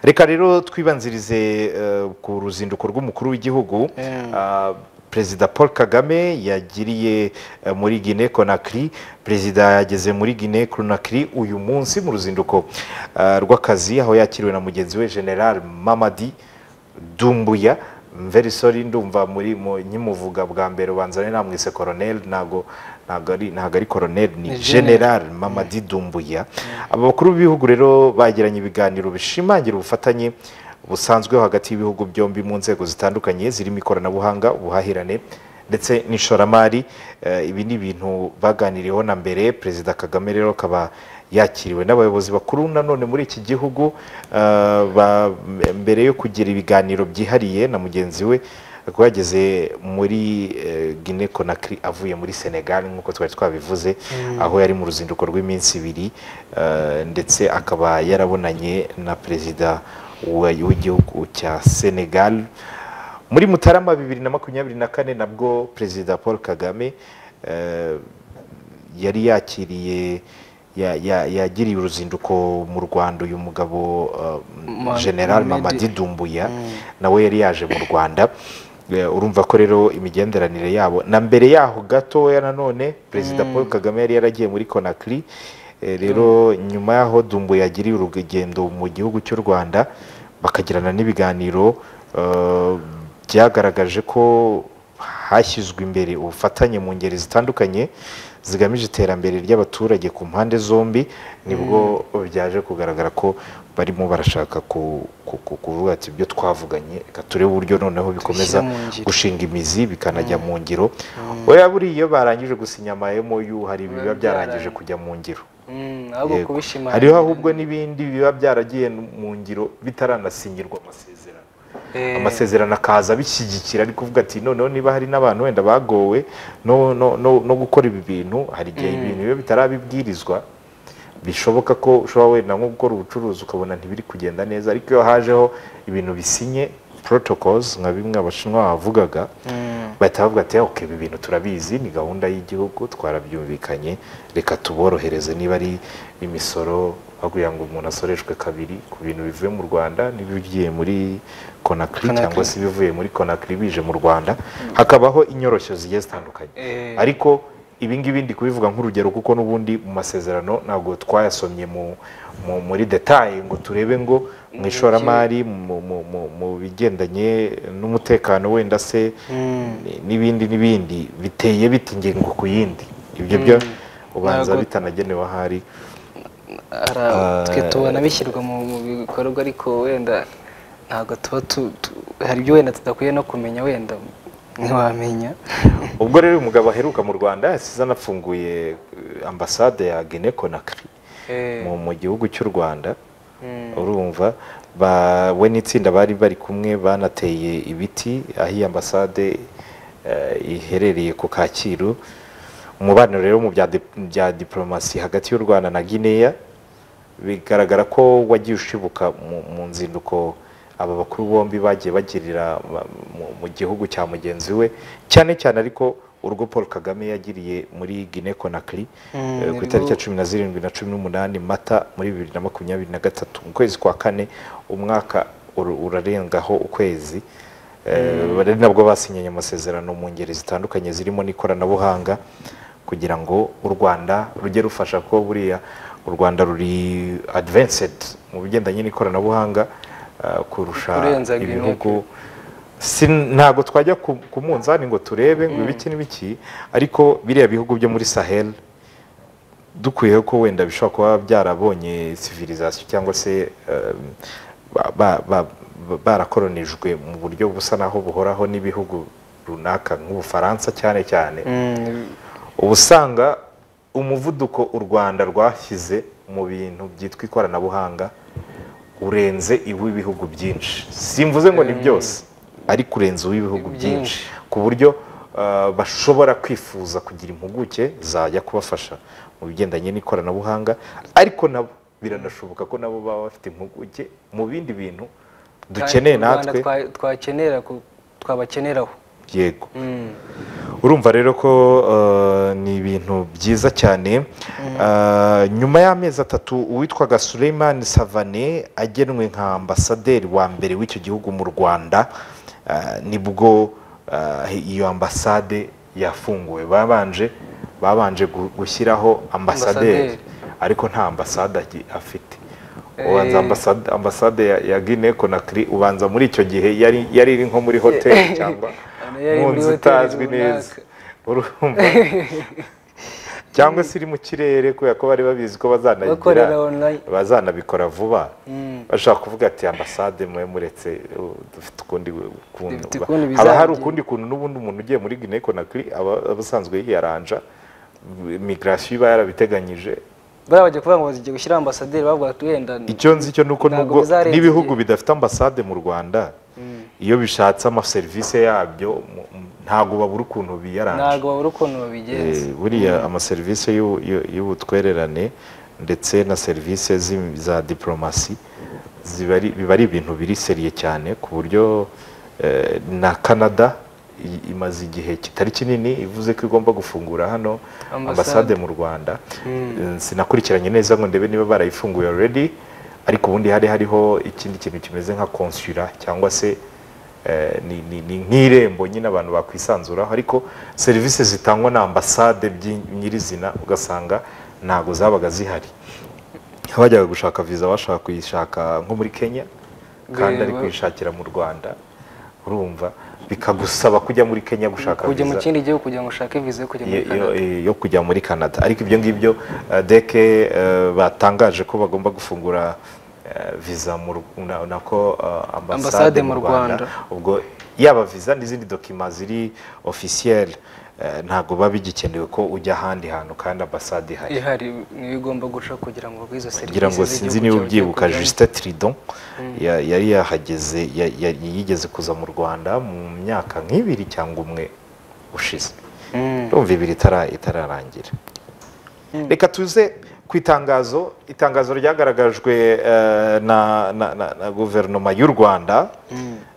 reka rero twibanzirize eh, ku ruzinduko rw'umukuru w'igihugu Ah, perezida paul kagame yagiriye eh, muri guinée conakry perezida yageze muri guinée conakry uyu munsi mu ruzinduko ah, rw'akazi aho yakiriwe na mugenzi we general mamadi dumbuya mverisori ndumva muri mu- nkimuvuga bwa mbere ubanza ari namwise koroneli ntabwo ntabwo ari ntabwo ari koroneli ni Ni general mamadi dumbuya aba bakuru b'ibihugu rero bagiranye ibiganiro bishimangira ubufatanye busanzweho hagati y'ibihugu byombi mu nzego zitandukanye zirimo ikoranabuhanga ubuhahirane ndetse n'ishoramari Eh, ibi ni ibintu baganiriyeho na mbere perezida kagame rero akaba yakiriwe n'abayobozi bakuru nanone muri iki gihugu eh, ba- mbere yo kugira ibiganiro byihariye na mugenzi we kuko yageze muri eh, guinea conakry avuye muri senegal nk'uko twari twabivuze aho yari mu ruzinduko rw'iminsi ibiri eh, ndetse akaba yarabonanye na perezida wa- w'igihugu cya senegal muri mutarama bibiri na makumyabiri na kane nabwo perezida paul kagame eh, yari yakiriye ya- ya- yagiriye uruzinduko mu rwanda uyu mugabo Ma- eh, general Mamedi. mamadi dumbuya nawe yari yaje mu rwanda Eh, urumva ko rero imigenderanire yabo na mbere yaho gatoya nanone perezida paul kagame yari yaragiye muri conakry Eh, rero nyuma y'aho dumbuya yagiriye urugendo mu gihugu cy'u rwanda bakagirana n'ibiganiro eh, byagaragaje ko hashyizwe imbere ubufatanye mu ngeri zitandukanye zigamije iterambere ry'abaturage ku mpande zombi nibwo byaje kugaragara ko barimo barashaka ku- ku- ku- kuvuga ati ibyo twavuganye reka turebe uburyo noneho bikomeza mu ngiro." gushinga imizi bikanajya mu ngiro oya buriya iyo barangije gusinya ama MOU hari ibiba byarangije kujya mu ngiro Mm, ahubwo Yego. kubishimangira hariho ahubwo n'ibindi biba byaragiye mu ngiro bitaranasinyirwa amasezerano Eh, amasezerano akaza abishyigikira ari kuvuga ati noneho niba hari n'abantu wenda bagowe no, no, no, no gukora ibi bintu hari igihe ibintu biba bitarabibwirizwa bishoboka ko ushobora wenda nko gukora ubucuruzi ukabona ntibiri kugenda neza ariko iyo hajeho ibintu bisinye protocols nka bimwe abashinwa bavugaga mm, bahita bavuga ati ok ibi bintu turabizi ni gahunda y'igihugu twarabyumvikanye reka tuborohereze niba ari imisoro bakubwira ngo umuntu asoreshwe kabiri ku bintu bivuye mu rwanda n'ibigiye muri konakiri Conakry. cyangwa se ibivuye muri konakiri bije mu rwanda hakabaho inyoroshyo zigiye zitandukanye eh, ariko ibi ngibi ndi kubivuga nk'urugero kuko n'ubundi mu masezerano ntabwo twayasomye mu- mu- muri detaye ngo turebe ngo mu ishoramari mu- mu- mu- mu bigendanye n'umutekano wenda se mm. ni- n'ibindi n'ibindi biteye bite ingingo ku yindi ibyo byo ubanza Ntabwo- bitanagenewe ahari Ara- Ah. twe tubona bishyirwa mu mu bikorwa ariko wenda ntabwo tuba tu- tu- hari ibyo wenda tudakwiye no kumenya wenda ntiwamenya ubwo rero uyu mugabo aheruka mu rwanda yasize anafunguye eh, ambasade ya guinea conakry Eh, mu- mu gihugu cy'u rwanda mm, urumva ba- we n'itsinda bari bari kumwe banateye ibiti aho iyi ambasade eh, iherereye ku kacyiru umubano rero mu bya dip- bya diporomasi hagati y'u rwanda na guinea bigaragara ko wagiye ushibuka mu, mu nzinduko aba bakuru bombi bagiye bagirira ba- mu, mu gihugu cya mugenzi we cyane cyane ariko urwo paul kagame yagiriye muri guinea conakry Mm, eh, ku nibwo- itariki ya cumi na zirindwi na cumi n'umunani mata muri bibiri na makumyabiri na gatatu mu kwezi kwa kane umwaka ur- urarengaho ukwezi Eh, ari nabwo basinyanye amasezerano mu ngeri zitandukanye zirimo n'ikoranabuhanga kugira ngo u rwanda rujye rufasha ko buriya u rwanda ruri advanced mu bigendanye n'ikoranabuhanga eh, kurusha Kurenza Guinea ibihugu Si- ntabwo twajya ku ku munzani ngo turebe ngo ibiki n'ibiki ariko biriya bihugu byo muri sahel dukwiye ko wenda bishobora kuba byarabonye civilisation cyangwa se eh, ba- ba- ba- ba- barakoronijwe mu buryo busa naho buhoraho n'ibihugu runaka nk'ubufaransa cyane cyane mm, uba usanga umuvuduko u rwanda rwashyize mu bintu byitwa ikoranabuhanga urenze iw'ibihugu byinshi simvuze ngo ni byose ariko urenze uw'ibihugu byinshi ku buryo ah, bashobora kwifuza kugira impuguke zajya kubafasha mu bigendanye n'ikoranabuhanga ariko nabo biranashoboka ko nabo baba bafite impuguke mu bindi bintu dukeneye u Rwanda natwe twa- twakenera ku- twabakeneraho yego Mm, urumva rero ko eh, ni ibintu byiza cyane Eh, nyuma y'amezi atatu uwitwaga Suleiman Savane agenwe nka ambasaderi wa mbere w'icyo gihugu mu rwanda eh, nibwo eh, iyo ambasade yafunguwe babanje babanje gu- gushyiraho ambasaderi Ambasaderi. ariko nta ambasade agi- afite Eh. ubanza ambasade, ambasade ya, ya guinee conakry ubanza muri icyo gihe yari yari iri nko muri hoteli cyangwa Ano yari mu muri nzu hoteli itazwi runaka. neza urumva cyangwa se iri mu kirere kubera ko bari babizi ko bazanagira bakorera online bazanabikora vuba Mm. bashaka kuvuga ati ambasade mwe muretse uh, dufite ukundi kuntu Dufite ukundi haba hari bizagenga." ukundi kuntu n'ubundi umuntu ugiye muri guinee conakry aba aba asanzwe yiyaranja migirasiyo iba yarabiteganyije buriya bajya kuvuga ngo bagiye gushyira ambasaderi bavuga ati wenda ni- icyo nzi cyo nuko Ntabwo nubwo bizarenza n'ibihugu igihe. bidafite ambasade mu rwanda iyo bishatse amaserivisi yabyo mu- mu- ntabwo babura ukuntu biyaranje ntabwo babura ukuntu babigenza Eh, buriya amaserivisi y'u- y'u- y'ubutwererane ndetse na serivisi z'im- za diporomasi ziba ari- biba ari ibintu biri seriye cyane ku buryo eh, na canada i- imaze igihe kitari kinini ivuze ko igomba gufungura hano Ambasade. ambasade mu rwanda Eh, sinakurikiranye neza ngo ndebe niba barayifunguye already ariko ubundi hari hariho ikindi kintu kimeze nka konsula cyangwa se eh, ni- ni ni nk'irembo nyine abantu bakwisanzuraho ariko serivisi zitangwa na ambasade by'i- nyirizina ugasanga ntabwo zabaga zihari abajyaga gushaka viza bashaka kuyishaka nko muri kenya kandi ari Bireba. kuyishakira mu rwanda urumva bikagusaba kujya muri kenya gushaka kujya mu viza kindi gihugu kugira ngo ushake viza yo kujya muri yo- yo- canada yo kujya muri canada ariko ibyo ngibyo eh, deke eh, batangaje ko bagomba gufungura eh, viza mu Ru- na- nako eh, ambasade mu rwanda ubwo yaba viza n'izindi dokima ziri ofisiyeri ntabwo biba bigikenewe ko ujya ahandi hantu kandi ambasade ihari ihari niyo igomba guca kugira ngo izo serivisi ngira ngo sinzi z'igihugu niba cyawe ugiye ubyibuka kujyamo. Justin Tridon ya- yari yahageze ya- ya- yigeze kuza mu Rwanda mu myaka nk'ibiri cyangwa umwe ushize Mm. urumva ibiri itara- itararangira reka tuze ku itangazo itangazo ryagaragajwe eh, na, na, na, na guverinoma y'u rwanda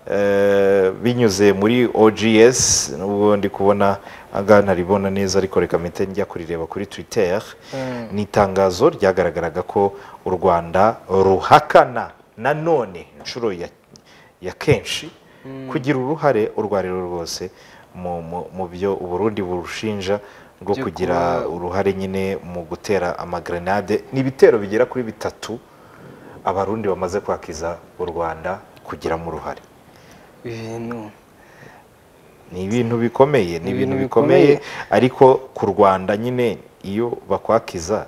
eh, binyuze muri ogs n'ubwo ndi kubona aha ntaribona neza ariko reka mpite njya kurireba kuri twitter Mm. ni itangazo ryagaragaraga ko u rwanda ruhakana nanone inshuro ya, ya kenshi kugira uruhare urwo ari rwo rwose mu, mu, mu byo uburundi burushinja rwo Byo kugira kuba- uruhare nyine mu gutera amagrenade ni ibitero bigera kuri bitatu abarundi bamaze kwakiza u rwanda kugiramo uruhare ibintu ni ibintu bikomeye ni ibintu ibintu bikomeye ariko ku rwanda nyine iyo bakwakiza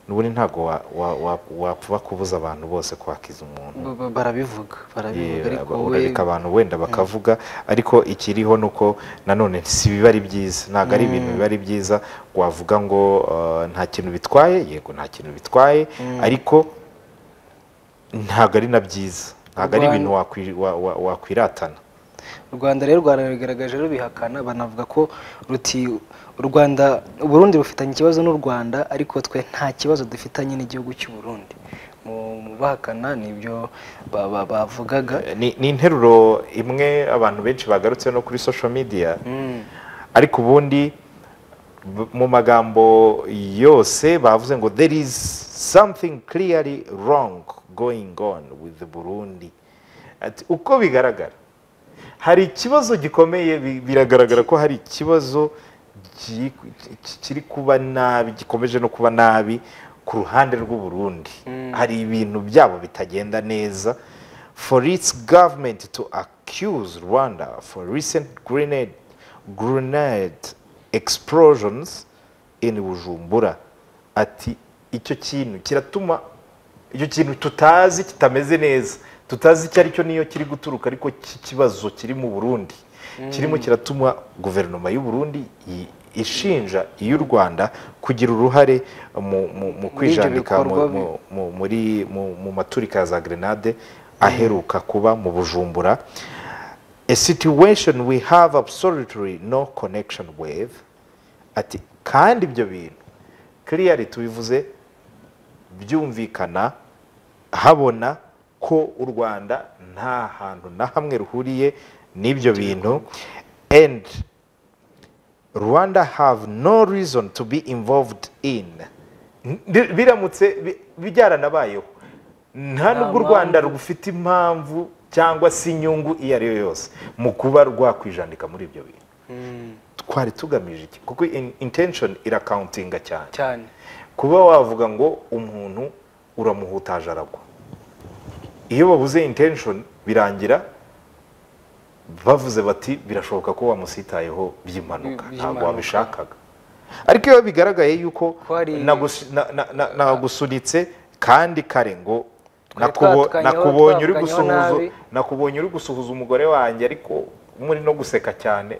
n'ubundi ntabwo wa- wa- wa- wapfa kubuza abantu bose kwakiza umuntu ba- ba- barabivuga barabivuga Yeah, ariko aba- we urareka abantu wenda bakavuga ariko ikiriho ni uko nanone si biba ari byiza ntabwo ari ibintu biba ari byiza wavuga ngo uh, nta kintu bitwaye yego nta kintu bitwaye ariko ntabwo ari na byiza ntabwo ari Urwan- ibintu wakwi- wa- wa- wakwiratana u rwanda rero rwarabigaragaje rubihakana banavuga ko ruti u rwanda uburundi rufitanye ikibazo n'u rwanda ariko twe nta kibazo dufitanye n'igihugu cy'u burundi mu mu bahakana nibyo ba- ba- bavugaga ni ni interuro imwe abantu benshi bagarutse no kuri social media ariko ubundi b- mu magambo yose bavuze ngo there is something clearly wrong going on with the burundi Ati, uko bigaragara hari ikibazo gikomeye bi- biragaragara ko hari ikibazo ki- ki- kiri kuba nabi gikomeje no kuba nabi ku ruhande rw'u Burundi hari ibintu byabo bitagenda neza for its government to accuse Rwanda for recent grenade grenade explosions in Bujumbura ati icyo kintu kiratuma icyo kintu tutazi kitameze neza tutazi icyo aricyo niyo kiri guturuka ariko cy'ikibazo kiri mu burundi kirimo kiratuma guverinoma y'u burundi i- ishinja iy'u rwanda kugira uruhare mu, mu, mu kwijanika mu- bikorwa mu- mu- muri mu, mu maturika ya za grenade aheruka kuba mu bujumbura a situation we have absolutely no connection with ati kandi ibyo bintu clearly tubivuze byumvikana habona ko u rwanda nta hantu na hamwe ruhuriye n'ibyo bintu and rwanda have no reason to be involved in Ndi- biramutse bi- byaranabayeho nta nubwo u rwanda rufite impamvu cyangwa se inyungu iyo ari yo yose mu kuba rwakwijandika muri ibyo bintu twari tugamije iki kuko in- intention irakawuntinga cyane cyane kuba wavuga ngo umuntu uramuhutaje aragwa iyo babuze intention birangira bavuze bati birashoboka ko wamusitayeho by'impanuka Bi- ntabwo by'impanuka. wabishakaga ariko iyo bigaragaye yuko Ko hari- nagusu- na- na- na- nagusunitse kandi kare ngo Twari nakubo- twadukanyeho, nakubonye uri twadukanyeho gusuhuza nabi. nakubonye uri gusuhuza umugore wanjye ariko muri no guseka cyane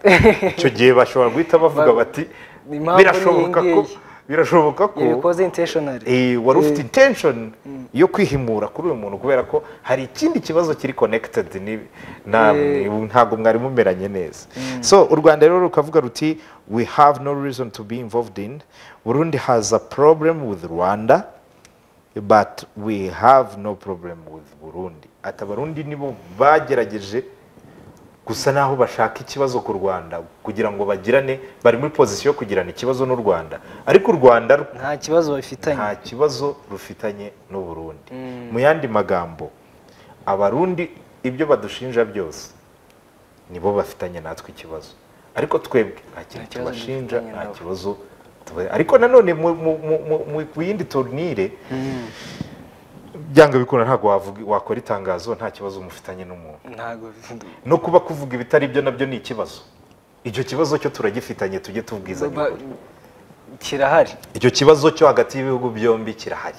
icyo gihe bashobora guhita bavuga Ba- bati Ni impamvu birashoboka n'iyi ko ngiyi." birashoboka ko yabikoze intentionally eh, wari ufite intention yo kwihimura kuri uyu muntu kubera ko hari ikindi kibazo kiri connected ni- na- Eh. ntabwo mwari mumeranye neza so u rwanda rero rukavuga ruti we have no reason to be involved in burundi has a problem with rwanda but we have no problem with burundi ati abarundi nibo bagerageje gusa naho bashaka ikibazo ku rwanda kugira ngo bagirane bari muri pozisiyo yo kugirana ikibazo n'u rwanda ariko u rwanda nta kibazo bafitanye nta kibazo rufitanye n'u Burundi mu yandi magambo abarundi ibyo badushinja byose nibo bafitanye natwe ikibazo ariko twebwe nta kintu Nta kibazo tubashinja dufitanye nta nabo. kibazo tuba- ariko nanone mu- mu- mu- mu- mu- mu yindi turnire byanga bikunda ntabwo wavuga- wakora itangazo nta kibazo mufitanye n'umuntu ntabwo no kuba kuvuga ibitari byo nabyo ni ikibazo icyo kibazo cyo turagifitanye tujye tubwizanya Ba- ukuri. kirahari icyo kibazo cyo hagati y'ibihugu byombi kirahari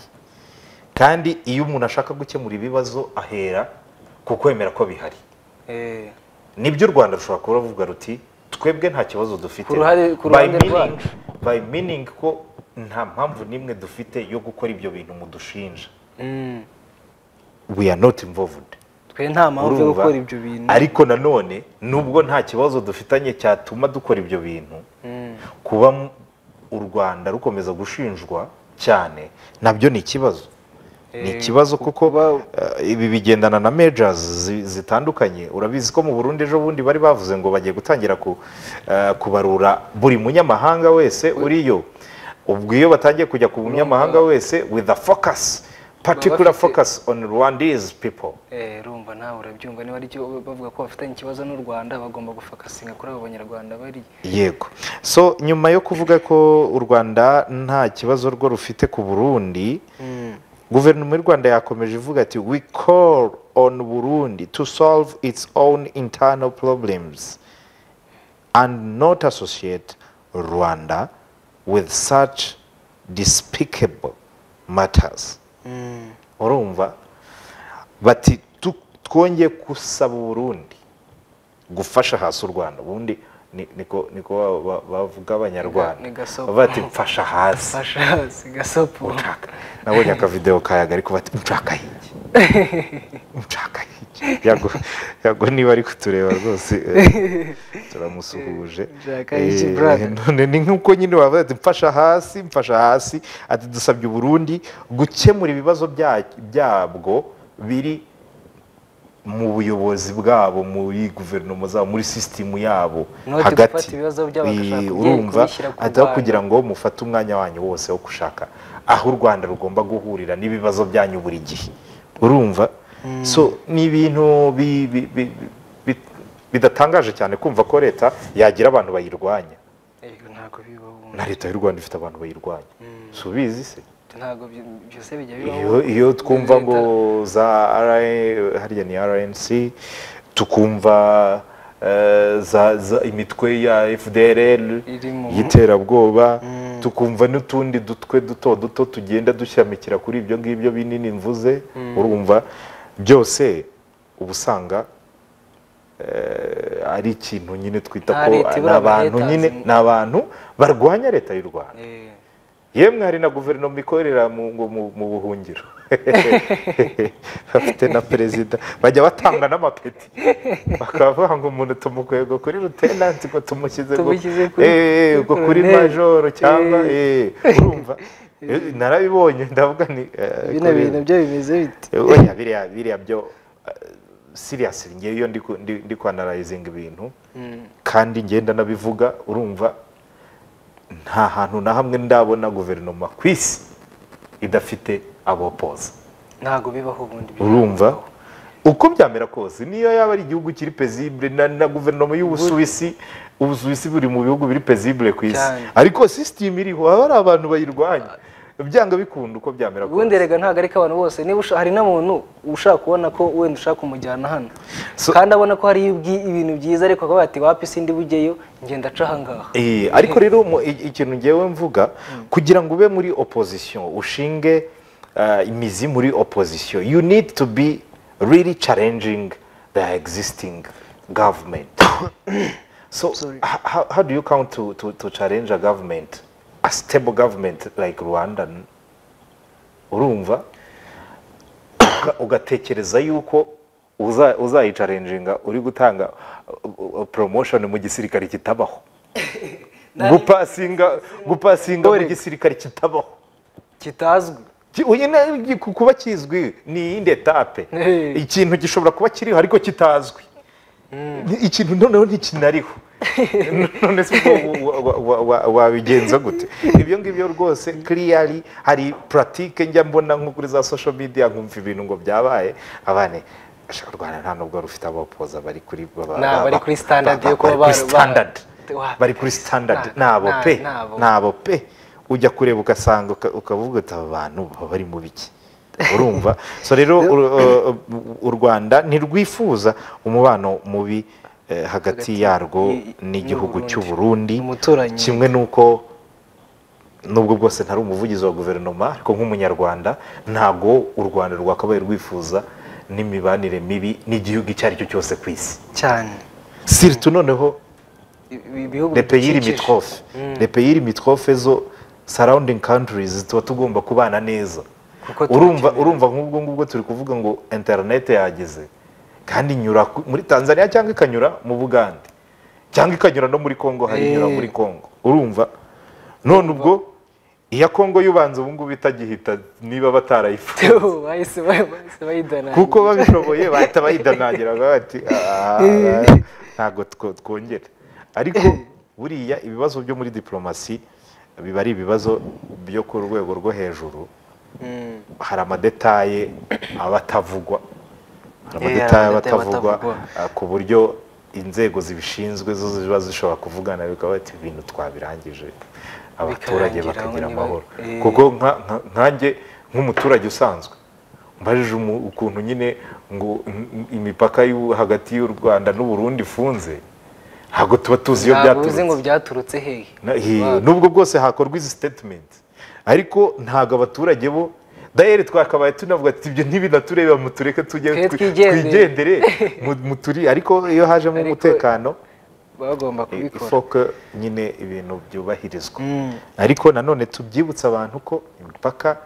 kandi iyo umuntu ashaka gukemura ibibazo ahera ku kwemera ko bihari Eh, nibyo u rwanda rushobora kuba ruvuga ruti twebwe nta kibazo dufite Ku ruhare- ku by ruhande meaning, rwacu. by meaning ko nta mpamvu n'imwe dufite yo gukora ibyo bintu mudushinja mm. we are not involved twe nta mpamvu yo Urumva? gukora ibyo bintu ariko nanone nubwo nta kibazo dufitanye cyatuma dukora ibyo bintu kuba m- u rwanda rukomeza gushinjwa cyane nabyo ni ikibazo ni ikibazo kuko eh, ibi bigendana na majors zi- zitandukanye urabizi ko mu burundi ejo bundi bari bavuze ngo bagiye gutangira ku, eh, kubarura buri munyamahanga wese uriyo ubwo iyo batangiye kujya ku munyamahanga wese with a focus particular bafite- focus on rwandese people Eh, urumva nawe urabyumva niba ari cyo bavuga ko bafitanye ikibazo n'u rwanda bagomba gufakasinga kuri abo banyarwanda bari yego so nyuma yo kuvuga ko u rwanda nta kibazo rwo rufite ku burundi guverinoma y'u rwanda yakomeje ivuga ati we call on burundi to solve its own internal problems and not associate rwanda with such despicable matters urumva bati "Tu- twongeye gusaba uburundi gufasha hasi u rwanda ubundi ni- niko niko ba- ba- bavuga abanyarwanda Ni gasopo. bati mfasha hasi fasha sigasopo mushaka nabonye akavidewo kayaga ariko bati mushaka hiki mushaka hiki yago yago niba ari kutureba rwose eh, turamusuhuje Mushaka hiki, Eh, brother. none ni nk'uko nyine wavuze ati mfasha hasi mfasha hasi ati dusabye uburundi gukemura ibibazo bya- byabwo biri mu buyobozi bwabo muri guverinoma zabo muri sisitemu yabo Not gufata ibibazo byabo bagashaka Eh, kubye- urumva kubishyira ku ataba rwanda. kugira ngo mufate umwanya wanyu wose wo gushaka aho u rwanda rugomba guhurira n'ibibazo byanyu buri gihe urumva so ni ibintu bi- bi- bi- bi- bidatangaje cyane kumva ko leta yagira abantu bayirwanya Ego, ntabwo bibaho na leta y'u rwanda ifite abantu bayirwanya subizi se ntabwo byo- byose bijya bibaho iyo, iyo twumva Leta- ngo za RA harya ni RNC tukumva eh, za, za imitwe ya FDLR Iri mu- y'iterabwoba tukumva n'utundi dutwe duto duto tugenda dushyamikira kuri ibyo ngibyo binini mvuze urumva byose uba usanga eh, ari ikintu nyine twita Nta ko leta ni ibura abantu abahetasi. nyine ni abantu barwanya leta y'u Rwanda Eh, yemwe hari na guverinoma ikorera mu, ngo mu, mu buhungiro bafite na perezida bajya batanga n'amapeti bakaba bavuga ngo umuntu tumukuye ngo kuri rutenanti ngo tumushyize ngo- Tumushyize kuri- Eh, ngo kuri colonel. majoro cyangwa eh, urumva Eh, narabibonye ndavuga ni eh, bino kuri- bintu byo bimeze biti Eh, oya biriya biriya byo siriyasi ngewe iyo ndi ku- ndi- ndi kwanarayizinga ibintu kandi ngenda nabivuga urumva nta hantu na hamwe ndabona guverinoma ku isi idafite abopoza ntabwo bibaho ubundi urumva uko byamera kose niyo yaba ari igihugu kiri pezibure na, na guverinoma y'ubusuwisi ubusuwisi buri mu bihugu biri pezibure ku isi Cyane. ariko sisitemu iriho haba hari abantu bayirwanya byanga bikunda uko byamera kose ubundi erega ntabwo ari ko abantu bose niba usha- hari n'umuntu ushaka kubona ko wenda ushaka kumujyana hano So- kandi abona ko hari ibwi- ibintu byiza ariko akavuga ati wapi sindi bugeyo ngenda aca ahangaha Eh, ariko rero mu- i- ikintu ngewe mvuga kugira ngo ube muri opposition ushinge ah, imizi muri opposition you need to be really challenging the existing government so Sorry. h- how, how do you count to, to, to challenge a government a stable government like rwanda urumva uga- ugatekereza yuko uza- uzayicarenjinga uri gutanga uh, uh, promotion mu gisirikare kitabaho gupasinga gupasinga mu Dorega. gisirikare kitabaho kitazwi Ki- uyu na- gi- ku- kuba kizwi ni iyindi etape Hey. ikintu gishobora kuba kiriho ariko kitazwi Ni- ikintu noneho ntikinariho none se ubwo wa- wa- wa- wa- wabigenza gute ibyo ngibyo rwose kiriyari hari puratike njya mbona nko kuri za sosho media nkumva ibintu ngo byabaye abane ashaka u rwanda nta nubwo rufi abopoza bari kuri baba- Nta, bari baba- kuri standard ba- yo kuba bari kuri bar- standard. bar- bari kuri standard Nta- nabo nta- pe nabo. nabo pe ujya kureba ugasanga uka- ukavuga uti aba bantu baba bari mu biki urumva so rero ur- uh, u rwanda ntirwifuza umubano mubi eh, hagati yarwo y- n'igihugu n'u Burundi. cy'u burundi Umuturanyi. kimwe n'uko nubwo bwose ntari umuvugizi wa guverinoma ariko nk'umunyarwanda ntago u rwanda rwakabaye rwifuza n'imibanire mibi n'igihugu icyo ari cyo cyose ku isi cyane siritu noneho Ibi- ibihugu le pays bidukikije. limitrophe Mm. le pays limitrophe zo surrounding countries tuba tugomba kubana neza Kuko urumva turakenera. urumva nk'ubwo ngubwo turi kuvuga ngo internet yageze kandi inyura ku- muri tanzania cyangwa ikanyura mu bugande cyangwa ikanyura no muri congo hari inyura Eh. muri congo urumva none ubwo iya congo y'ubanza ubu ngubu itagihita niba batarayifuza Tuh, bahise ba- bahise bayidana kuko babishoboye bahita bayidanangira bakavuga bati "Ah, ntabwo two- twongera ariko buriya ibibazo byo muri diplomasi biba ari ibibazo byo ku rwego rwo hejuru Mm. hari amadetaye aba atavugwa hari Eh, hari amadetaye aba amadetaye aba atavugwa atavugwa. ah, ku buryo inzego zibishinzwe zo ziba zishobora kuvugana bikaba bati ibintu twabirangije abaturage Bikarangira aho bakagira niba- amahoro Eh. kuko nka- nka- nkanjye nk'umuturage usanzwe mbajije umu- ukuntu nyine ngo n- n- imipaka y'u- hagati y'u rwanda n'uburundi ifunze ntabwo tuba tuzi iyo ntabwo uzi ngo byaturutse byaturutse hehe Na- hi- nubwo bwose hakorwa izi statement ariko ntabwo abaturage bo dayeri twakabaye tunavuga ati ibyo ntibinatureba mutureke tujye twi- Twe twigendere." twigendere mu- muturi ariko iyo hajemo Ariko- umutekano bagomba kubikora ifoka nyine ibintu byubahirizwa Mm. ariko nanone tubyibutsa abantu ko imipaka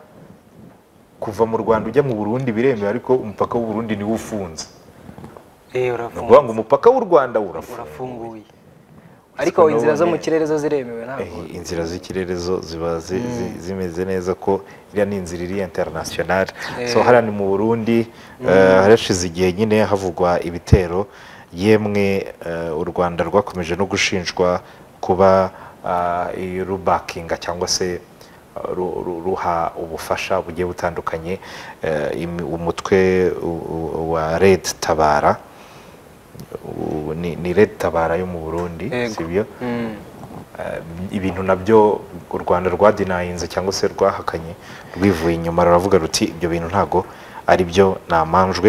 kuva mu rwanda ujya mu burundi biremewe ariko umupaka w'u Burundi niwo ufunze Eh, ni urafunga. ukuvuga ngo umupaka w'u rwanda urafunze urafunguye ariko Nabonye- inzira zo mu kirere zo ziremewe ntabwo Eh, inzira z'ikirere zo ziba zi- zi- zimeze neza ko iriya ni inzira iri interinasiyonari so hariya ni mu burundi eh, harashize igihe nyine havugwa ibitero yemwe eh, u rwanda rwakomeje no gushinjwa kuba ah, i- rubakinga cyangwa se ah, ru- ru- ruha ubufasha bugiye butandukanye eh, imi- umutwe u- u- wa red tabara U- ni ni red tabara yo mu burundi Yego. sibyo Mm. Eh, ibintu nabyo u rwanda rwadinayinze cyangwa se rwahakanye rwivuye inyuma ruravuga ruti ibyo bintu ntabwo ari byo namanjwe